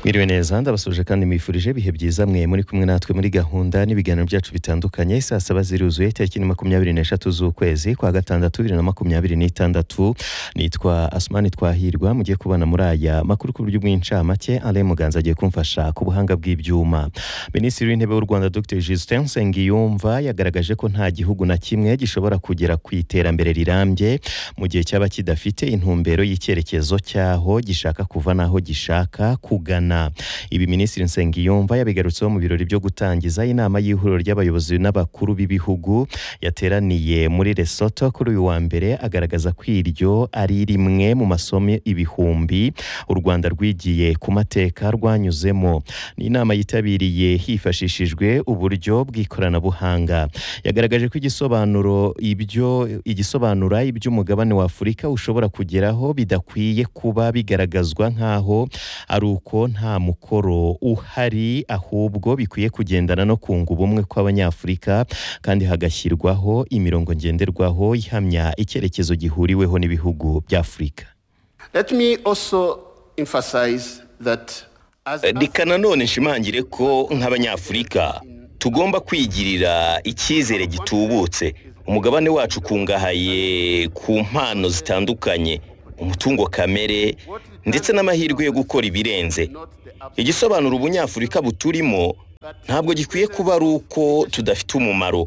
mwiriwe neza ndabasuje kandi mwifurije ibihe byiza mwe muri kumwe natwe muri gahunda n'ibiganiro byacu bitandukanye saa saba ziruzuye tariki ni makumyabiri n'eshatu z'ukwezi kwa gatandatu bibiri na makumyabiri n'itandatu nitwa asumani twahirwa mugiye kubana muri aya makuru ku buryo bw'incamake alain muganza agiye kumfasha ku buhanga bw'ibyuma minisitiri w'intebe w'u rwanda dr justin nsengiyumva yagaragaje ko nta gihugu na kimwe gishobora kugera ku iterambere rirambye mu gihe cyaba kidafite intumbero y'icyerekezo cyaho gishaka kuva n'aho gishaka kugana ibi minisitiri nsengiyumva yabigarutseho mu birori byo gutangiza inama y'ihuriro ry'abayobozi n'abakuru b'ibihugu yateraniye muri Lesotho kuri uyu wa mbere agaragaza ko iryo ari rimwe mu masomo ibihumbi u rwanda rwigiye ku mateka rwanyuzemo ni inama yitabiriye hifashishijwe uburyo bw'ikoranabuhanga yagaragaje ko igisobanuro ibyo igisobanura iby'umugabane wa afurika ushobora kugeraho bidakwiye kuba bigaragazwa nk'aho ari uko nta mukoro uhari ahubwo bikwiye kugendana no kunga ubumwe kw'abanyafurika kandi hagashyirwaho imirongo ngenderwaho ihamya icyerekezo gihuriweho n'ibihugu by'afurika Let me also emphasize that as reka nanone nshimangire ko nk'abanyafurika tugomba kwigirira icyizere gitubutse umugabane wacu ukungahaye ku mpano zitandukanye umutungo kamere ndetse n'amahirwe yo gukora ibirenze igisobanura ubunyafurika buturimo ntabwo gikwiye kuba ari uko tudafite umumaro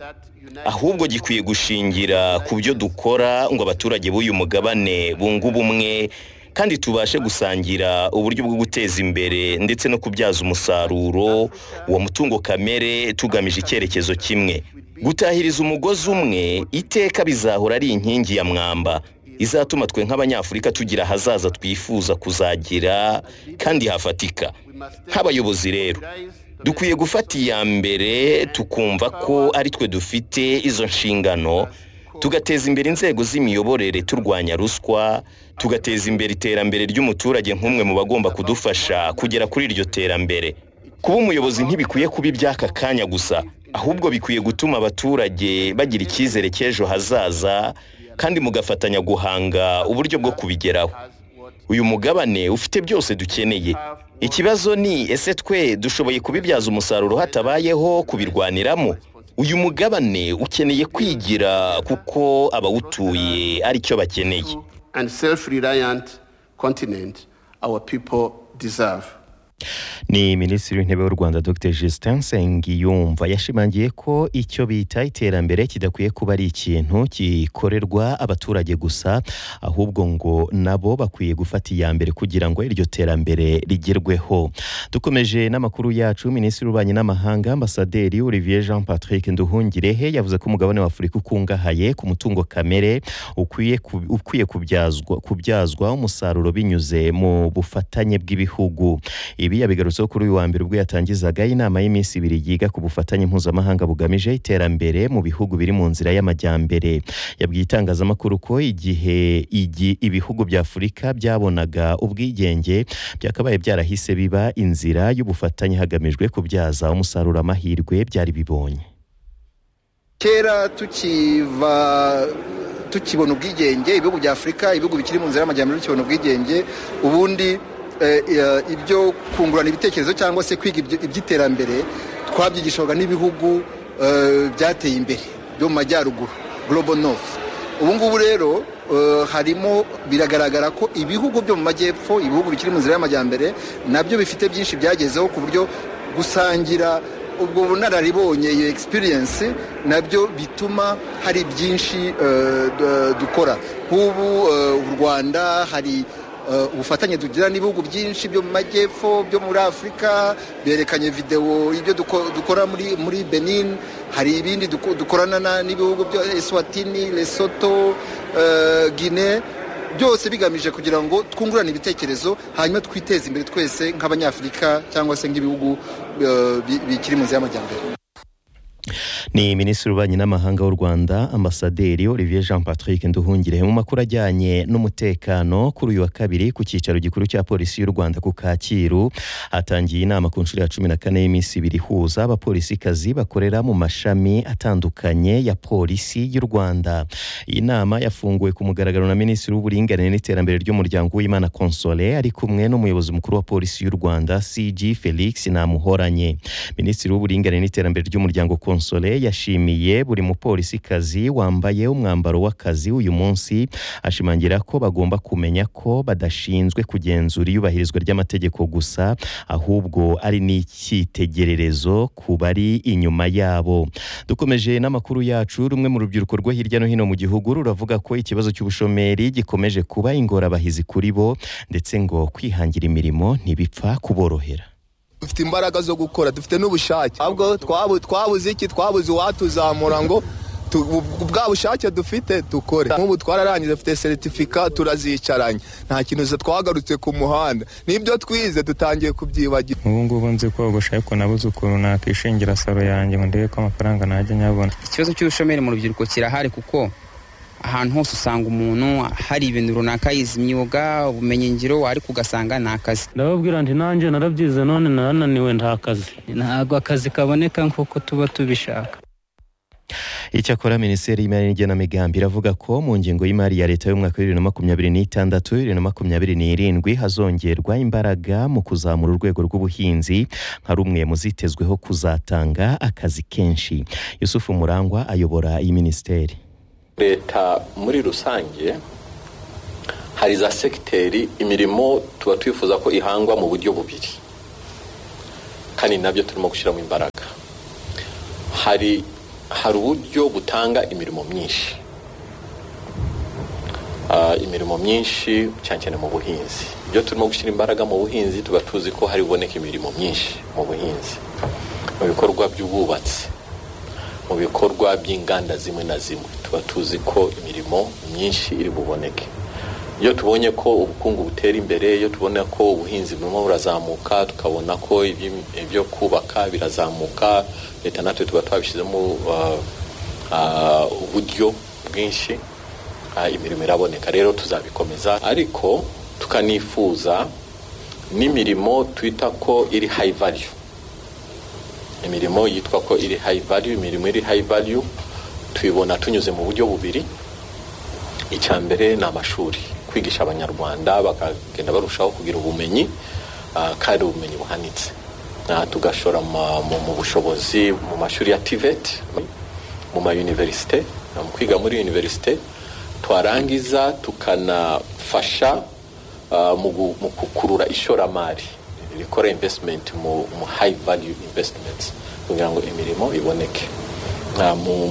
ahubwo gikwiye gushingira ku byo dukora ngo abaturage b'uyu mugabane bunge ubumwe kandi tubashe gusangira uburyo bwo guteza imbere ndetse no kubyaza umusaruro uwo mutungo kamere tugamije icyerekezo kimwe gutahiriza umugozi umwe iteka bizahora ari inkingi ya mwamba izatuma twe nk'abanyafurika tugira ahazaza twifuza kuzagira kandi hafatika nk'abayobozi rero dukwiye gufata iya mbere tukumva ko ari twe dufite izo nshingano tugateza imbere inzego z'imiyoborere turwanya ruswa tugateza imbere iterambere ry'umuturage nk'umwe mu bagomba kudufasha kugera kuri iryo terambere kuba umuyobozi ntibikwiye kuba iby'aka kanya gusa ahubwo bikwiye gutuma abaturage bagira icyizere cy'ejo hazaza kandi mugafatanya guhanga uburyo bwo kubigeraho uyu mugabane ufite byose dukeneye ikibazo ni ese twe dushoboye kubibyaza umusaruro hatabayeho kubirwaniramo uyu mugabane ukeneye kwigira kuko abawutuye ari cyo bakeneye and self-reliant continent our people deserve. ni minisitiri w'intebe w'u rwanda dr justin nsengiyumva yashimangiye ko icyo bita iterambere kidakwiye kuba ari ikintu gikorerwa abaturage gusa ahubwo ngo nabo bakwiye gufata iya mbere kugira ngo iryo terambere rigerweho dukomeje n'amakuru yacu minisitiri w'ububanyi n'amahanga ambasaderi olivier jean patrick nduhungirehe yavuze ko umugabane wa afurika ukungahaye ku mutungo kamere ukwiye ku- ukwiye kubyazwa kubyazwa umusaruro binyuze mu bufatanye bw'ibihugu ibi yabigarutseho kuri uyu wa mbere ubwo yatangizaga inama y'iminsi ibiri yiga ku bufatanye mpuzamahanga bugamije iterambere mu bihugu biri mu nzira y'amajyambere yabwiye itangazamakuru ko igihe igi, ibihugu bya afurika byabonaga ubwigenge byakabaye byarahise biba inzira y'ubufatanye hagamijwe kubyaza umusaruro amahirwe byari bibonye kera tukiva tukibona ubwigenge ibihugu bya afurika ibihugu bikiri mu nzira y'amajyambere bikibona ubwigenge ubundi eh, eh, ibyo kungurana ibitekerezo cyangwa se kwiga ibyo- iby'iterambere twabyigishwaga n'ibihugu eh, byateye imbere byo mu majyaruguru global north ubu ngubu rero eh, harimo biragaragara ko ibihugu byo mu majyepfo ibihugu bikiri mu nzira y'amajyambere nabyo bifite byinshi byagezeho ku buryo gusangira ubwo bunararibonye iyo experience nabyo bituma hari byinshi eh, d- dukora nk'ubu eh, u rwanda hari eh, ubufatanye tugira n'ibihugu byinshi byo mu majyepfo byo muri afurika berekanye videwo ibyo duko- dukora muri muri benin hari ibindi duko- dukorana na- n'ibihugu byo eswatini lesoto gine byose bigamije kugira ngo twungurane ibitekerezo hanyuma twiteze imbere twese nk'abanyafurika cyangwa se nk'ibihugu eh, bi- bikiri mu nzira y'amajyambere ni minisitiri w'ububanyi n'amahanga w'u rwanda ambasaderi olivier jean patrick nduhungire mu makuru ajyanye n'umutekano kuri uyu wa kabiri ku cyicaro gikuru cya polisi y'u rwanda ku kacyiru hatangiye inama ku nshuro ya cumi na kane y'iminsi ibiri ihuza abapolisikazi bakorera mu mashami atandukanye ya polisi y'u rwanda iyi nama yafunguwe ku mugaragaro na minisitiri w'uburinganire n'iterambere ry'umuryango w'imana konsole ari kumwe n'umuyobozi mukuru wa polisi y'u rwanda cg felix namuhoranye minisitiri w'uburinganire n'iterambere ry'umuryango konsole konsole yashimiye buri mupolisikazi wambaye umwambaro w'akazi uyu munsi ashimangira ko bagomba kumenya ko badashinzwe kugenzura iyubahirizwa ry'amategeko gusa ahubwo ari n'icyitegererezo ku bari inyuma yabo dukomeje n'amakuru yacu rumwe mu rubyiruko rwo hirya no hino mu gihugu ruravuga ko ikibazo cy'ubushomeri gikomeje kuba ingorabahizi kuri bo ndetse ngo kwihangira imirimo ntibipfa kuborohera dufite imbaraga zo gukora dufite n'ubushake ahubwo twabuze iki twabuze uwatuzamura ngo bwa bushake dufite dukore nk'ubu twararangije dufite seritifika turazicaranye nta kintu twagarutse ku muhanda n'ibyo twize dutangiye kubyibagira ubu ngubu nzi kogosha ariko nabuze ukuntu nakishingira saro yanjye ngo ndebe ko amafaranga najya nyabona ikibazo cy'ubushomeri mu rubyiruko kirahari kuko ahantu hose usanga umuntu hari ibintu runaka yize imyuga ubumenyingiro ariko ugasanga ni akazi ndababwira nti nanjye narabyize none narananiwe nta kazi ntabwo akazi kaboneka nk'uko tuba tubishaka icyakora minisiteri y'imari n'igenamigambi iravuga ko mu ngengo y'imari ya leta y'umwaka w'ibiri na makumyabiri n'itandatu bibiri na makumyabiri n'irindwi hazongerwa imbaraga mu kuzamura urwego rw'ubuhinzi nka rumwe mu zitezweho kuzatanga akazi kenshi yusufu murangwa ayobora iyi minisiteri leta muri rusange hari za segiteri imirimo tuba twifuza ko ihangwa mu buryo bubiri kandi nabyo turimo gushyiramo imbaraga hari hari uburyo butanga imirimo myinshi imirimo myinshi cyane cyane mu buhinzi ibyo turimo gushyira imbaraga mu buhinzi tuba tuzi ko hari buboneka imirimo myinshi mu buhinzi mu bikorwa by'ubwubatsi mu bikorwa by'inganda zimwe na zimwe tuba tuzi ko imirimo myinshi iri buboneke iyo tubonye ko ubukungu butera imbere iyo tubona ko ubuhinzi burimo burazamuka tukabona ko ibyo kubaka birazamuka leta natwe tuba twabishyizemo uburyo bwinshi imirimo iraboneka rero tuzabikomeza ariko tukanifuza n'imirimo twita ko iri hayi valiyu imirimo yitwa ko iri hayi valiyu imirimo iri hayi valiyu tuyibona tunyuze mu buryo bubiri icya mbere ni amashuri kwigisha abanyarwanda bakagenda barushaho kugira ubumenyi kandi ubumenyi buhanitse tugashora mu bushobozi mu mashuri ya tiveti mu mayuniverisite mu kwiga muri univerisite twarangiza tukanafasha mu gukurura ishoramari rikora invesitimenti mu hayi valiyu invesitimenti kugira ngo imirimo iboneke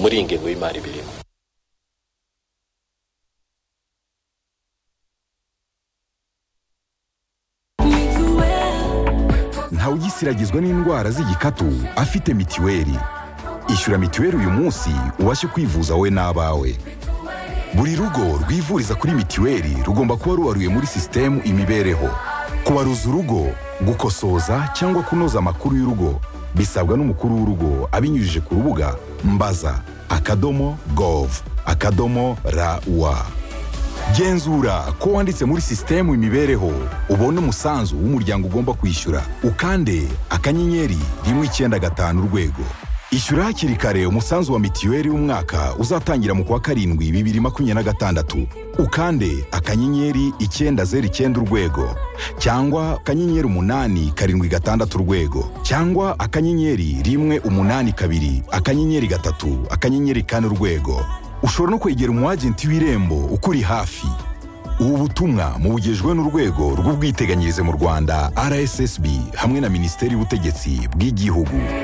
muri iyi ngengo y'imari birimo ntawugisiragizwa n'indwara z'igikatu afite mitiweli ishyura mitiweli uyu munsi ubashe kwivuza wowe n'abawe buri rugo rwivuriza kuri mitiweli rugomba kuba rubaruye muri sisitemu imibereho kubaruza urugo gukosoza cyangwa kunoza amakuru y'urugo bisabwa n'umukuru w'urugo abinyujije ku rubuga mbaza akadomo gov akadomo rawa genzura ko wanditse muri sisitemu imibereho ubona umusanzu w'umuryango ugomba kwishyura ukande akanyenyeri rimwe icyenda gatanu urwego ishyura hakiri kare umusanzu wa mitiweli w'umwaka uzatangira mu kwa karindwi bibiri makumyabiri na gatandatu ukande akanyenyeri icyenda zeru icyenda urwego cyangwa akanyenyeri umunani karindwi gatandatu urwego cyangwa akanyenyeri rimwe umunani kabiri akanyenyeri gatatu akanyenyeri kane urwego ushobora no kwegera umu agenti w'irembo ukuri hafi ubu butumwa mubugejwe n'urwego rw'ubwiteganyirize mu rwanda rssb hamwe na minisiteri y'ubutegetsi bw'igihugu